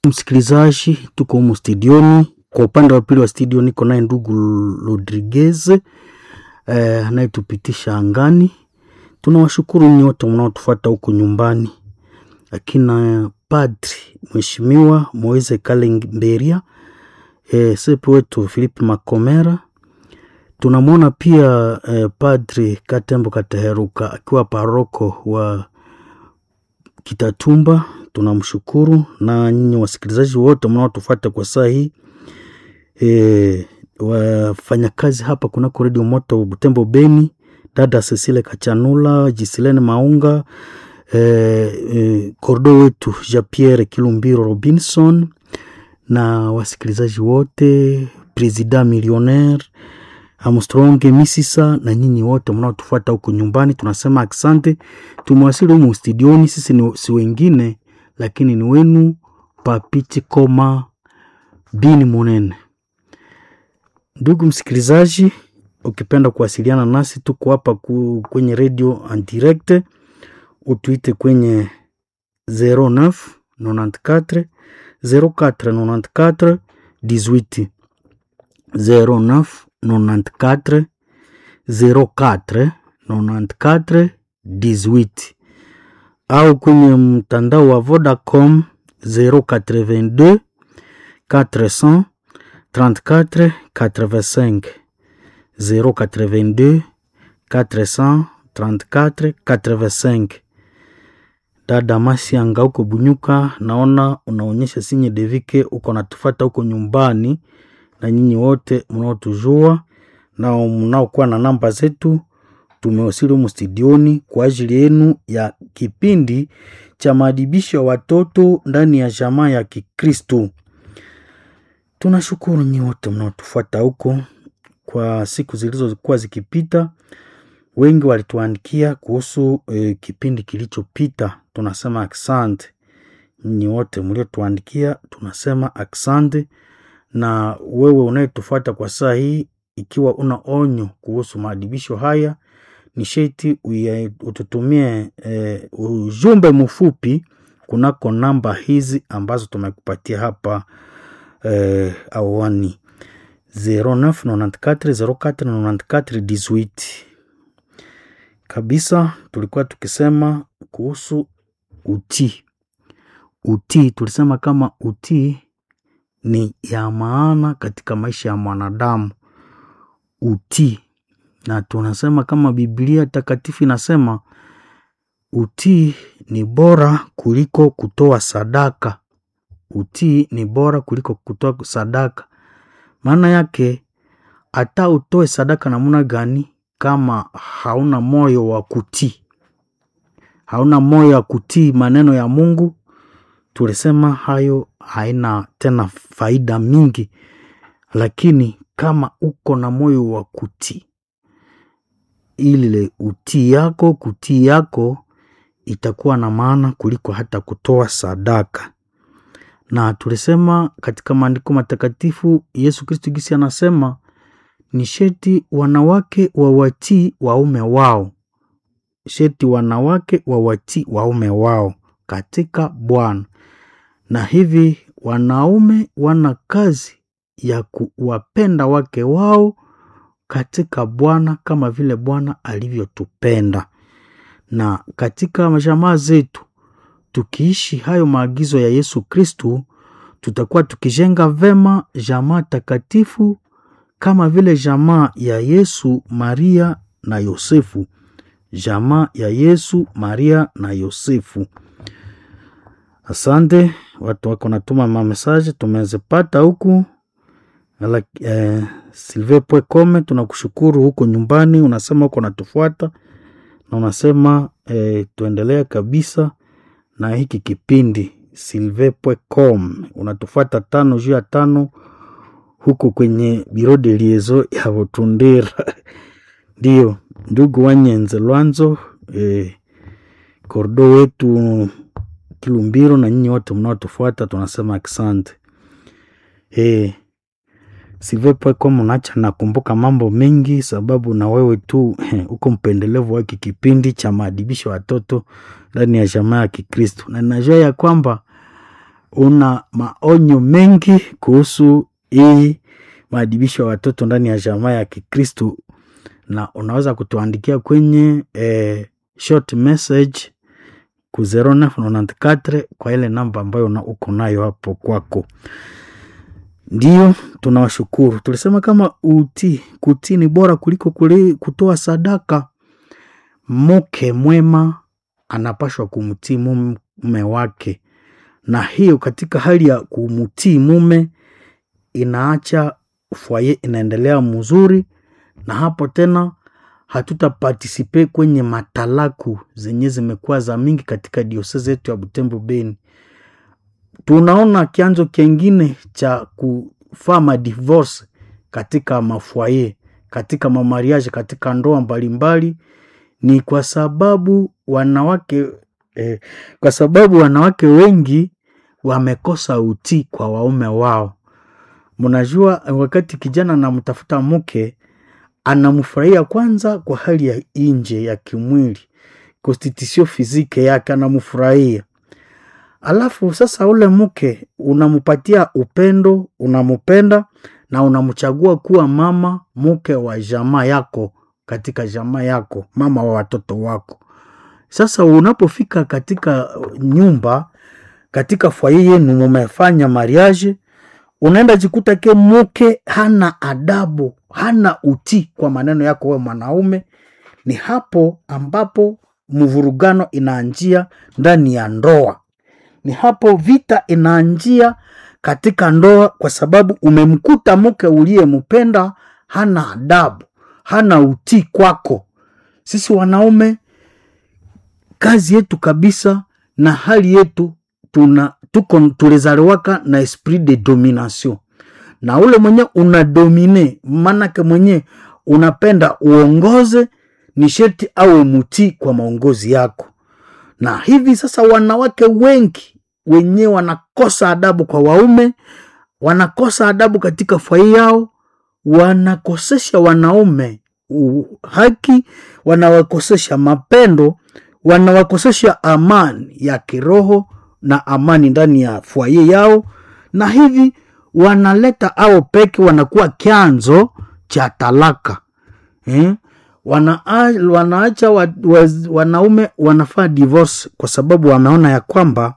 Msikilizaji, tuko humu studioni. Kwa upande wa pili wa studio niko naye ndugu Rodriguez eh, anayetupitisha angani. Tunawashukuru nyote mnaotufuata huko nyumbani, akina Padri Mheshimiwa Moise Kalemberia eh, sepe wetu Philippe Makomera. Tunamwona pia eh, Padri Katembo Kateheruka akiwa paroko wa Kitatumba. Tunamshukuru na nyinyi wasikilizaji wote mnaotufuata kwa saa hii e, wafanyakazi hapa kunako redio moto Butembo Beni, dada Cecile Kachanula, Jisilene Maunga e, e, kordo wetu Jean Pierre Kilumbiro Robinson na wasikilizaji wote, presida millionaire Armstrong Misisa na nyinyi wote mnaotufuata huko nyumbani, tunasema asante. Tumewasili humu studioni, sisi ni si wengine lakini ni wenu Papiti Koma Bini Munene. Ndugu msikilizaji, ukipenda kuwasiliana nasi, tuko hapa ku, kwenye radio en direct, utuite kwenye 09 94 04 94 18 09 94 04 94 18 au kwenye mtandao wa Vodacom 082 400 34 85 082 400 34 85. Dada Masianga huko Bunyuka, naona unaonyesha sinye devike uko natufata huko nyumbani, na nyinyi wote mnaotujua na mnaokuwa na namba zetu tumewasili humu studioni kwa ajili yenu ya kipindi cha maadibisho ya watoto ndani ya jamaa ya Kikristo. Tunashukuru nyi wote mnaotufuata huko. Kwa siku zilizokuwa zikipita, wengi walituandikia kuhusu e, kipindi kilichopita. Tunasema aksante nyinyi wote mliotuandikia, tunasema aksante. Na wewe unayetufuata kwa saa hii, ikiwa una onyo kuhusu maadibisho haya ni sheti ututumie e, ujumbe mfupi kunako namba hizi ambazo tumekupatia hapa e, awani 0994049418 kabisa. Tulikuwa tukisema kuhusu utii. Utii tulisema kama utii ni ya maana katika maisha ya mwanadamu, utii na tunasema kama Biblia takatifu inasema utii ni bora kuliko kutoa sadaka. Utii ni bora kuliko kutoa sadaka. Maana yake hata utoe sadaka namna gani, kama hauna moyo wa kutii, hauna moyo wa kutii maneno ya Mungu, tulisema hayo haina tena faida mingi. Lakini kama uko na moyo wa kutii ile utii yako kutii yako itakuwa na maana kuliko hata kutoa sadaka. Na tulisema katika maandiko matakatifu Yesu Kristo gisi anasema ni sheti wanawake wawatii waume wao, sheti wanawake wawatii waume wao katika Bwana. Na hivi wanaume wana kazi ya kuwapenda wake wao katika Bwana kama vile Bwana alivyotupenda. Na katika majamaa zetu tukiishi hayo maagizo ya Yesu Kristu, tutakuwa tukijenga vema jamaa takatifu kama vile jamaa ya Yesu, Maria na Yosefu, jamaa ya Yesu, Maria na Yosefu. Asante watu wako natuma mamesaje tumezipata huku Eh, Silve Pwekome, tunakushukuru huko nyumbani, unasema uko natufuata na unasema eh, tuendelea kabisa na hiki kipindi. Silve Pwekome unatufuata tano juu ya tano huko kwenye biro de liezo ya Butundira ndio ndugu Wanyenze Lwanzo eh, kordo wetu Kilumbiro na nyinyi wote mnaotufuata tunasema asante eh, Silvepweko mnacha nakumbuka mambo mengi, sababu na wewe tu uko mpendelevu wa kipindi cha maadibisho watoto ndani ya jamaa ya Kikristo, na najua ya kwamba una maonyo mengi kuhusu hii maadibisho ya watoto ndani ya jamaa ya Kikristo, na unaweza kutuandikia kwenye eh, short message ku 0994 kwa ile namba ambayo una- uko nayo hapo kwako. Ndio tunawashukuru. Tulisema kama utii, kutii ni bora kuliko kuli, kutoa sadaka. Mke mwema anapashwa kumtii mume wake, na hiyo katika hali ya kumtii mume inaacha fwaye inaendelea mzuri, na hapo tena hatutapartisipe kwenye matalaku zenye zimekuwa za mingi katika diosezi yetu ya Butembo Beni. Tunaona kianzo kingine cha kufaa madivorce katika mafwaye, katika mamariage, katika ndoa mbalimbali ni kwa sababu wanawake eh, kwa sababu wanawake wengi wamekosa utii kwa waume wao. Mnajua, wakati kijana anamtafuta mke anamfurahia kwanza kwa hali ya nje ya kimwili, constitution physique yake anamfurahia, alafu sasa ule mke unampatia upendo, unampenda na unamchagua kuwa mama mke wa jamaa yako katika jamaa yako, mama wa watoto wako. Sasa unapofika katika nyumba, katika fwaye yenu mumefanya mariage, unaenda jikuta ke mke hana adabu, hana utii kwa maneno yako wewe mwanaume. Ni hapo ambapo mvurugano inaanjia ndani ya ndoa, ni hapo vita inaanjia katika ndoa, kwa sababu umemkuta mke uliyempenda hana adabu, hana utii kwako. Sisi wanaume kazi yetu kabisa na hali yetu tuna tuko tulizaliwaka na esprit de domination, na ule mwenye unadomine, maanake mwenye unapenda uongoze, ni sherti au mutii kwa maongozi yako. Na hivi sasa wanawake wengi wenye wanakosa adabu kwa waume, wanakosa adabu katika fai yao, wanakosesha wanaume u- haki, wanawakosesha mapendo, wanawakosesha amani ya kiroho na amani ndani ya fwaye yao, na hivi wanaleta ao peke, wanakuwa chanzo cha talaka eh? Wana, wanaacha wa, wa, wanaume wanafaa divorce kwa sababu wameona ya kwamba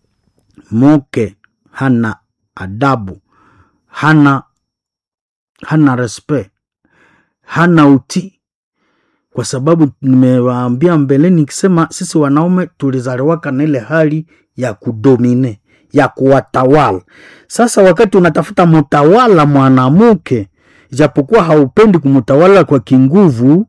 mke hana adabu, hana hana respect, hana utii, kwa sababu nimewaambia mbeleni nikisema sisi wanaume tulizaliwaka na ile hali ya kudomine ya kuwatawala. Sasa wakati unatafuta mtawala mwanamke, ijapokuwa haupendi kumtawala kwa kinguvu,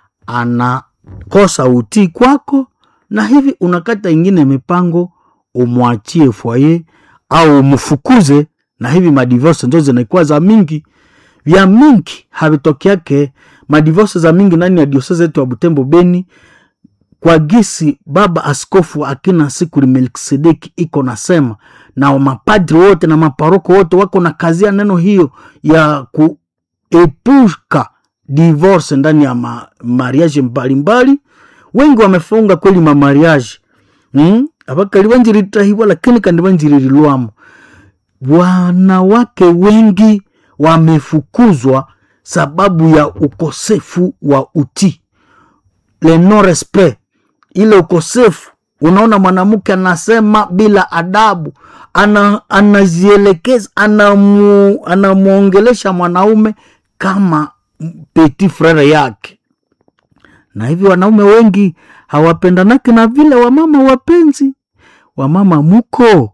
anakosa utii kwako, na hivi unakata ingine mipango umwachie fwaye au umfukuze, na hivi madivorce ndio zinakuwa za mingi vya mingi havitokeake madivorce za mingi ndani ya diosese yetu ya Butembo Beni, kwa gisi baba askofu akina siku Melkisedeki iko nasema, na mapadri wote na maparoko wote wako na kazia neno hiyo ya kuepuka divorce ndani ya ma, mariage mbalimbali. Wengi wamefunga kweli mamariage hmm? abakali banjiritahibwa lakini kandi banjiririlwamo wanawake wengi wamefukuzwa sababu ya ukosefu wa utii, le non respect, ile ukosefu. Unaona, mwanamke anasema bila adabu, ana, anazielekeza anamu, anamwongelesha mwanaume kama petit frere yake, na hivi wanaume wengi hawapendanake na vile wamama wapenzi, wamama muko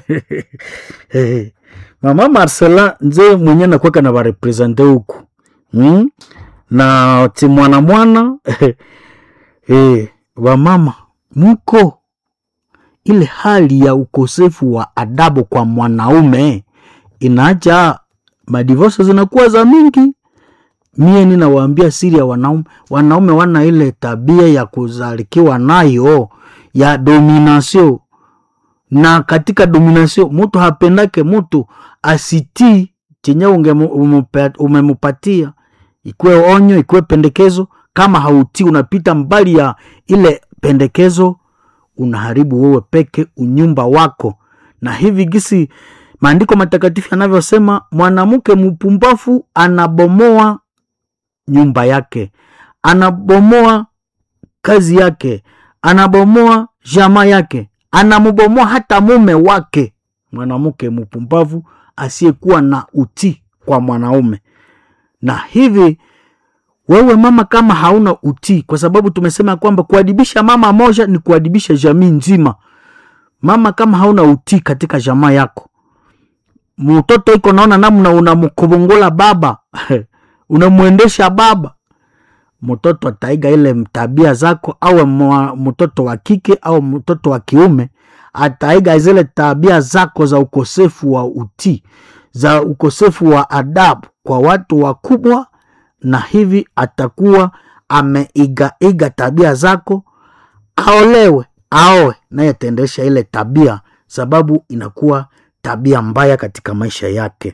mama Marcela nze mwenye nakwaka na barepresente huku hmm? na ti mwana mwana eh, wamama muko ile hali ya ukosefu wa adabu kwa mwanaume inaacha madivosa zinakuwa za mingi. Mie ninawaambia siri ya wanaume, wanaume wana ile tabia ya kuzalikiwa nayo ya domination na katika domination mutu hapendake mutu asitii chenye umemupatia, ikwe onyo ikwe pendekezo. Kama hautii unapita mbali ya ile pendekezo, unaharibu wewe peke unyumba wako, na hivi gisi maandiko matakatifu yanavyosema mwanamke mpumbavu anabomoa nyumba yake anabomoa kazi yake anabomoa jamaa yake anambomoa hata mume wake mwanamke mpumbavu asiyekuwa na utii kwa mwanaume na hivi wewe mama kama hauna utii kwa sababu tumesema kwamba kuadibisha mama moja ni kuadibisha jamii nzima mama kama hauna utii katika jamaa yako mtoto iko naona namna unamkubungula baba unamwendesha baba mtoto ataiga ile tabia zako au mtoto wa kike au mtoto wa kiume ataiga zile tabia zako za ukosefu wa utii za ukosefu wa adabu kwa watu wakubwa na hivi atakuwa ameigaiga tabia zako aolewe aoe naye ataendesha ile tabia sababu inakuwa tabia mbaya katika maisha yake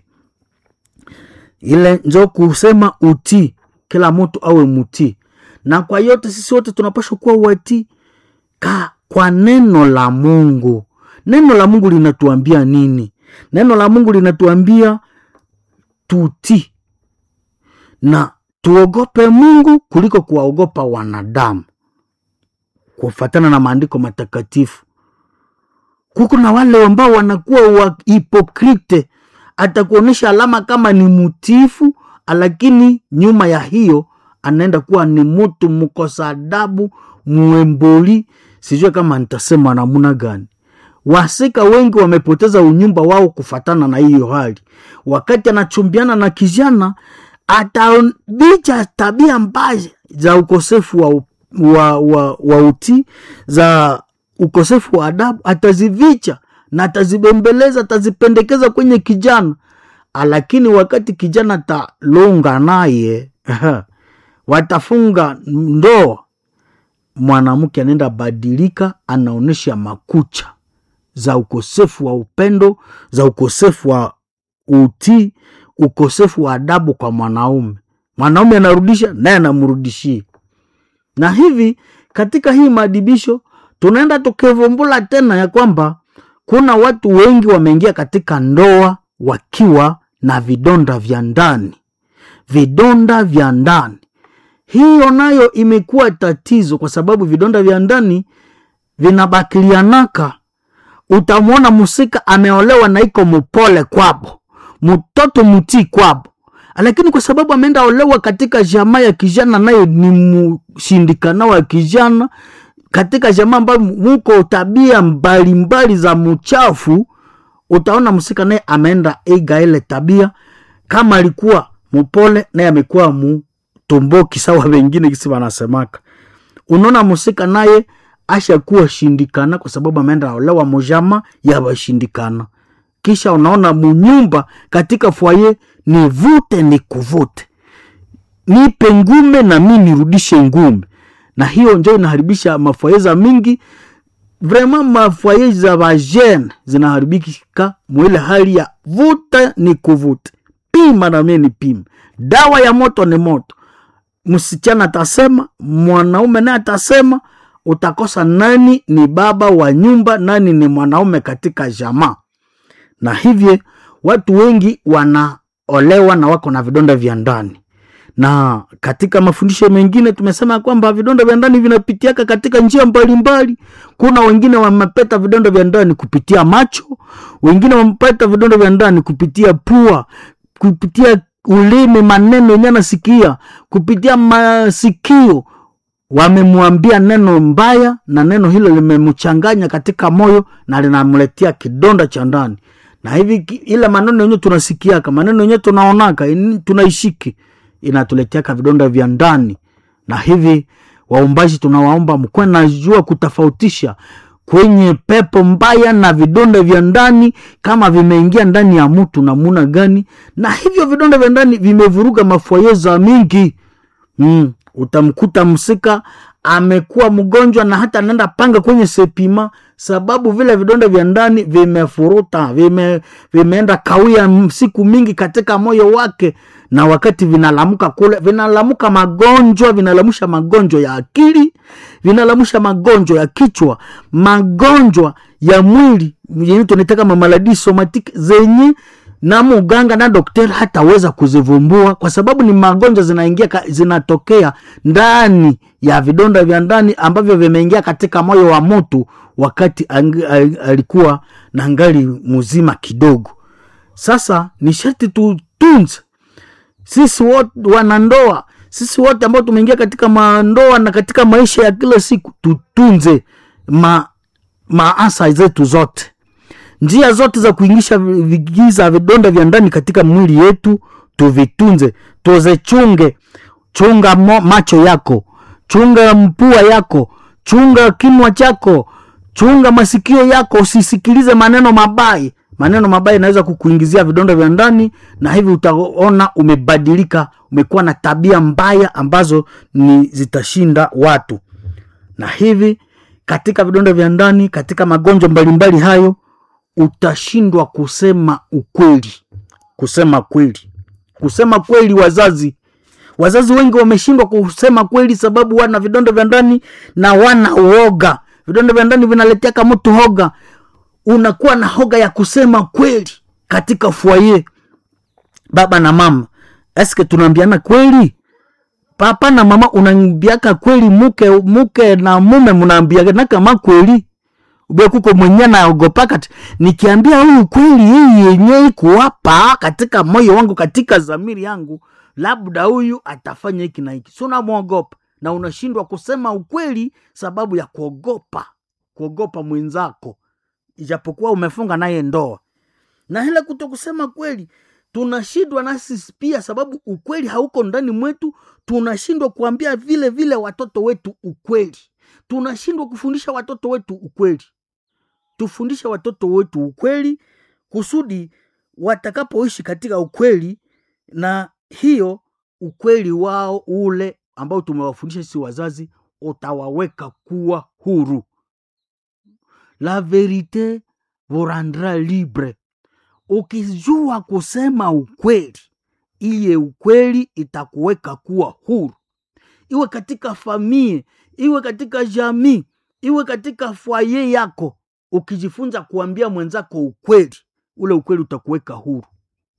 ile njo kusema utii kila mtu awe mutii na kwa yote sisi wote tunapashwa kuwa watii ka kwa neno la mungu neno la mungu linatuambia nini neno la mungu linatuambia tutii na tuogope mungu kuliko kuwaogopa wanadamu kufatana na maandiko matakatifu kuko na wale ambao wanakuwa wa hipokrite atakuonyesha alama kama ni mutifu lakini nyuma ya hiyo anaenda kuwa ni mtu mkosa adabu mwemboli sijue kama nitasema namuna gani wasika wengi wamepoteza unyumba wao kufatana na hiyo hali wakati anachumbiana na kijana atabicha tabia mbaya za ukosefu wa, wa, wa, wa utii za ukosefu wa adabu atazivicha na atazibembeleza atazipendekeza kwenye kijana lakini wakati kijana atalunga naye watafunga ndoa mwanamke anaenda badilika anaonyesha makucha za ukosefu wa upendo za ukosefu wa utii ukosefu wa adabu kwa mwanaume mwanaume anarudisha naye anamrudishia na hivi katika hii maadibisho tunaenda tukivumbula tena ya kwamba kuna watu wengi wameingia katika ndoa wakiwa na vidonda vya ndani vidonda vya ndani hiyo nayo imekuwa tatizo kwa sababu vidonda vya ndani vinabakilianaka utamwona musika ameolewa na iko mupole kwabo mtoto mutii kwabo lakini kwa sababu ameenda olewa katika jamaa ya kijana naye ni mshindikana wa kijana katika jamaa ambayo muko tabia mbalimbali mbali za mchafu utaona msika naye ameenda iga ile tabia kama alikuwa mupole naye amekuwa mutomboki sawa wengine kisi wanasemaka unaona musika naye ashakuwa shindikana kwa sababu ameenda olewa mojama ya washindikana kisha unaona munyumba katika fwaye ni vute ni kuvute nipe ngume na mi nirudishe ngume na hiyo njo inaharibisha mafwaye za mingi vraiment mafwaye za vajene zinaharibika mwile hali ya vuta ni kuvute pima na mie ni pima dawa ya moto ni moto msichana atasema mwanaume naye atasema utakosa nani ni baba wa nyumba nani ni mwanaume katika jamaa na hivyo watu wengi wanaolewa na wako na vidonda vya ndani na katika mafundisho mengine tumesema kwamba vidonda vya ndani vinapitiaka katika njia mbalimbali kuna wengine wamepeta vidonda vya ndani kupitia macho wengine wamepeta vidonda vya ndani kupitia pua kupitia ulimi maneno yenye anasikia kupitia masikio wamemwambia neno mbaya na neno hilo limemchanganya katika moyo na linamletea kidonda cha ndani na hivi ile maneno yenyewe tunasikiaka maneno yenyewe tunaonaka tunaishiki inatuleteaka vidonda vya ndani na hivi waumbaji tunawaomba mkuwe najua kutofautisha kwenye pepo mbaya na vidonda vya ndani kama vimeingia ndani ya mtu namuna gani na hivyo vidonda vya ndani vimevuruga mafwaye za mingi mm, utamkuta msika amekuwa mgonjwa na hata anaenda panga kwenye sepima sababu vile vidonda vya ndani vimefuruta vime, vimeenda kawia siku mingi katika moyo wake na wakati vinalamuka kule vinalamuka magonjwa vinalamusha magonjwa ya akili vinalamusha magonjwa ya kichwa magonjwa ya mwili yenye tunaita kama maladi somatique zenye na muganga na daktari hataweza kuzivumbua kwa sababu ni magonjwa zinaingia ka- zinatokea ndani ya vidonda vya ndani ambavyo vimeingia katika moyo wa mtu wakati ang, al- alikuwa na ngali mzima kidogo sasa ni sharti tutunze sisi wote wanandoa sisi wote ambao tumeingia katika mandoa na katika maisha ya kila siku tutunze ma, maasa zetu zote njia zote za kuingisha vi- vigiza vidonda vya ndani katika mwili yetu tuvitunze tuzichunge chunga mo, macho yako chunga mpua yako chunga kinwa chako chunga masikio yako usisikilize maneno mabaya maneno mabaya inaweza kukuingizia vidonda vya ndani na hivi utaona umebadilika umekuwa na tabia mbaya ambazo ni zitashinda watu na hivi katika vidonda vya ndani katika magonjwa mbalimbali hayo utashindwa kusema ukweli kusema kweli kusema kweli wazazi wazazi wengi wameshindwa kusema kweli sababu wana vidonda vya ndani na wana uoga vidonda vya ndani vinaleteaka mtu hoga unakuwa na hoga ya kusema kweli katika fwaye baba na mama eske tunaambiana kweli papa na mama unaambiaka kweli muke muke na mume mnaambiana kama kweli ube kuko mwenye naogopaka ti nikiambia huyu kweli hii yenye kuwapa katika moyo wangu katika zamiri yangu labda huyu atafanya hiki na hiki si unamwogopa na unashindwa kusema ukweli sababu ya kuogopa kuogopa mwenzako ijapokuwa umefunga naye ndoa na ile kuto kusema kweli tunashindwa nasi pia sababu ukweli hauko ndani mwetu tunashindwa kuambia vile vile watoto wetu ukweli tunashindwa kufundisha watoto wetu ukweli tufundishe watoto wetu ukweli kusudi watakapoishi katika ukweli na hiyo ukweli wao ule ambao tumewafundisha sisi wazazi utawaweka kuwa huru la verite vous rendra libre ukijua kusema ukweli iye ukweli itakuweka kuwa huru iwe katika famie iwe katika jamii iwe katika fwaye yako ukijifunza kuambia mwenzako ukweli ule ukweli utakuweka huru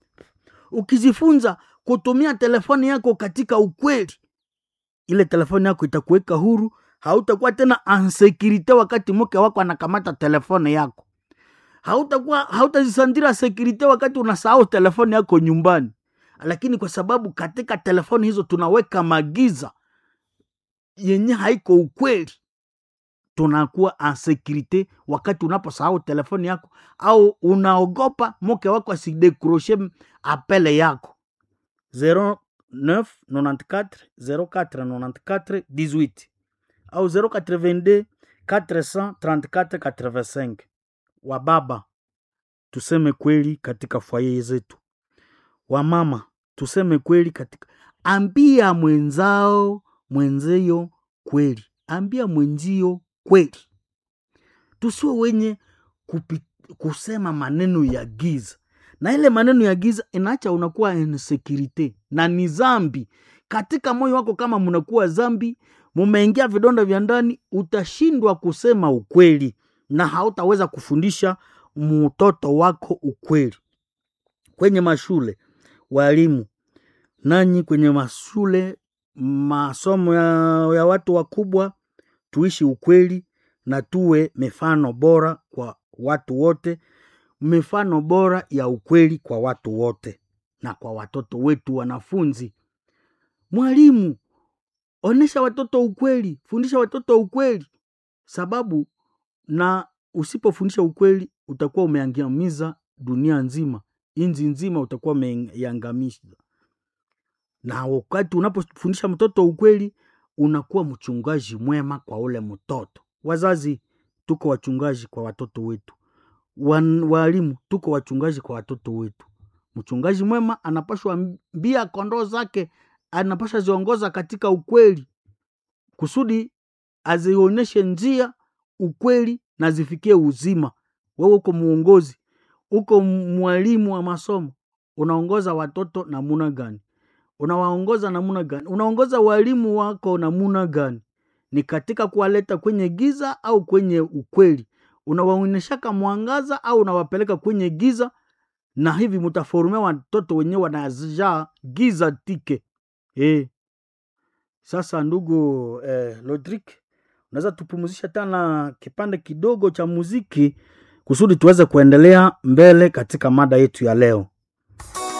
ukijifunza kutumia telefoni yako katika ukweli ile telefoni yako itakuweka huru hautakuwa tena ansekirite wakati mke wako anakamata telefoni yako hautakuwa hautajisandira sekirite wakati unasahau telefoni yako nyumbani lakini kwa sababu katika telefoni hizo tunaweka magiza yenye haiko ukweli tunakuwa ansekirite wakati unaposahau telefoni yako au unaogopa mke wako asidekroshe apele yako 0994049418 au 082 434 wa baba tuseme kweli katika fwaye zetu wamama tuseme kweli katika ambia mwenzao mwenzeyo kweli ambia mwenzio kweli tusiwe wenye kupi, kusema maneno ya giza na ile maneno ya giza inaacha unakuwa insecurity na ni zambi katika moyo wako kama mnakuwa zambi mumeingia vidonda vya ndani utashindwa kusema ukweli na hautaweza kufundisha mtoto wako ukweli kwenye mashule walimu nanyi kwenye mashule masomo ya, ya watu wakubwa tuishi ukweli na tuwe mifano bora kwa watu wote mifano bora ya ukweli kwa watu wote na kwa watoto wetu wanafunzi mwalimu onesha watoto ukweli fundisha watoto ukweli sababu na usipofundisha ukweli utakuwa umeangamiza dunia nzima inzi nzima utakuwa umeiangamiza na wakati unapofundisha mtoto ukweli unakuwa mchungaji mwema kwa ule mtoto wazazi tuko wachungaji kwa watoto wetu Wan, walimu tuko wachungaji kwa watoto wetu mchungaji mwema anapashwa mbia kondoo zake anapasha ziongoza katika ukweli kusudi azionyeshe njia ukweli na zifikie uzima wewe uko muongozi uko mwalimu wa masomo unaongoza watoto namuna gani unawaongoza namuna gani unaongoza walimu wako namuna gani ni katika kuwaleta kwenye giza au kwenye ukweli unawaonyeshaka mwangaza au unawapeleka kwenye giza na hivi mutaforumia watoto wenyewe wanajaa giza tike e. sasa ndugu eh, lodrik unaweza tupumzisha tena kipande kidogo cha muziki kusudi tuweze kuendelea mbele katika mada yetu ya leo